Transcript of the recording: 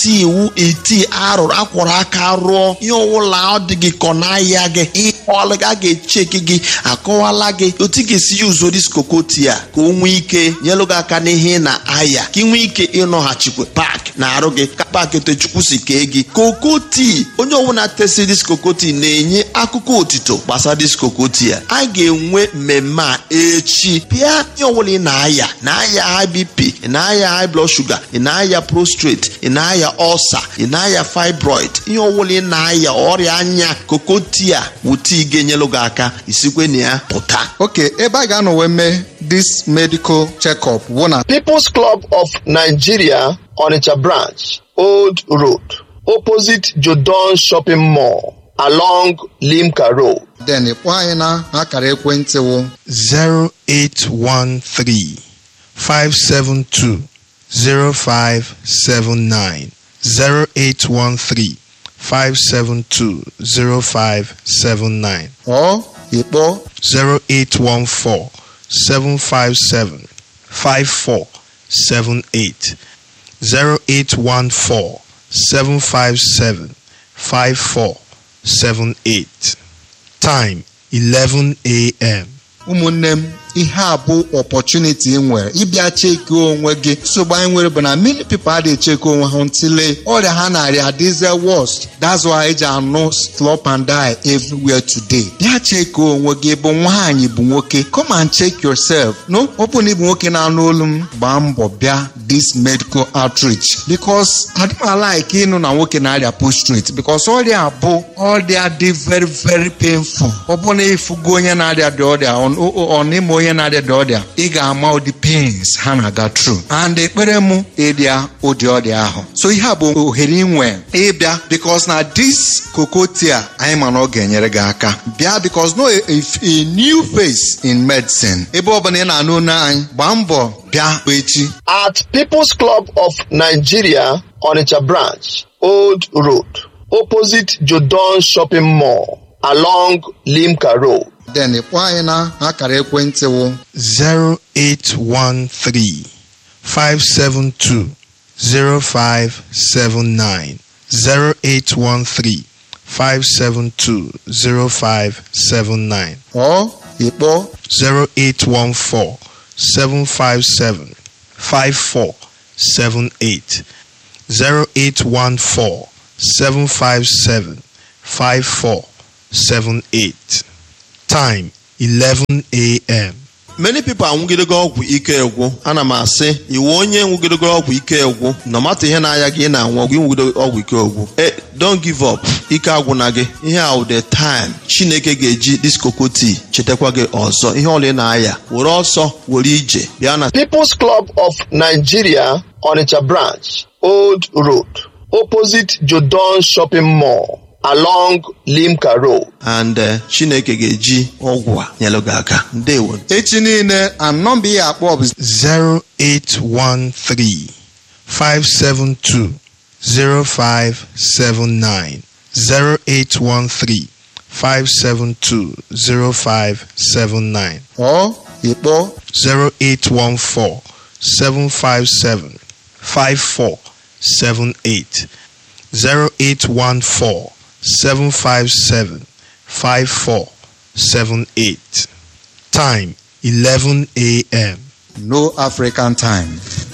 iti iwu iti arụrụ akwọrọ aka rụọ ihe ọwụla ọ dị gị kọ n'ahịa gị ihe ọlụ a ga-echeki gị akọwala gị otu ị ga-esi ya uzo diskokoti a ka o nwee ike nyelụ gị aka n'ihe na ahịa ka ị nwee ike ịnọghachikwa paaki na arụ gị ka paaki otechukwu si kee gị kokoti onye ọbụla tesi diskokoti na-enye akụkọ otito gbasara diskokoti a a ga-enwe mmemme a echi pịa ihe ọbụla ị na-aya na-aya high bp ị na-aya high blood sugar ị na-aya prostrate ị na-aya ulcer ị na-aya fibroid ihe ọbụla ị na-aya ọrịa anya kokoti a wụta ị ga-enyelụ gị aka isikwe na ya pụta oke ebe a ga-anọ wee mee this medical check-up wụ na People's Club of Nigeria Onitsha branch Old Road opposite Jodon Shopping Mall along Limca Road then ịkpọ anyị na akara ekwentị wụ 0813 572 0579 0813 572 0579 ọ ịkpọ 0814 757 5478 0814 757 5478 Time 11 a.m. ụmụnne m ihe a bụ opportunity ị nwere ịbịa cheki onwe gị nsogbu anyị nwere bụ na many people adịghị cheki onwe ha ntịle ọrịa ha narịa adịze worst that's why eji anụ slop and die everywhere today bịa cheki onwe gị bụ nwaanyị bụ nwoke come and check yourself no ọ bụ na ịbụ nwoke na-anụ olu m gbaa mbọ bịa this medical outreach because adịmala like ịnụ na nwoke na-arịa prostrate because ọrịa bụ ọrịa dị very very painful ọ bụ na ịfụgo onye na-arịa dị ọrịa ọ n'ime onye na-arịa dị ọrịa ị ga-ama ụdị pains ha na-aga through and ekpere mụ ịrịa ụdị ọrịa ahụ so ihe a bụ ohere inwe ịbịa because na this kokotia anyị ma na ọ ga-enyere gị aka bịa because no a, a new face in medicine ebe ọbụla ị na-anụ olu anyị gbaa mbọ bịa echi at People's Club of Nigeria Onitsha branch Old Road opposite Jodon Shopping Mall along Limca Road then ịkpọ anyị na akara ekwentị wụ 0813 572 0579 0813 572 0579 ọ ịkpọ 0814 757 5478 0814 757 5478 Time 11 a.m. many people anwụgidego ọgwụ ike egwu ana m asị iwu onye nwụgidego ọgwụ ike egwu no mata ihe na-aya gị ị na-anwụ ọgwụ ịnwụgido ọgwụ ike egwu e don't give up ike agwụna gị ihe a wụ the time chineke ga-eji diskokoti chetakwa gị ọzọ ihe ọla ị na-aya were ọsọ were ije bịa na People's Club of Nigeria Onitsha branch Old Road opposite Jodon Shopping Mall along Limca Road and eh, chineke ga-eji ọgwụ a nyelụ gị aka ndewo echi niile and nọmba ihe akpọ bụ 0813 572 0579 0813 572 0579 ọ ịkpọ 0814 757 5478 0814 757 5478 Time 11 a.m. no african time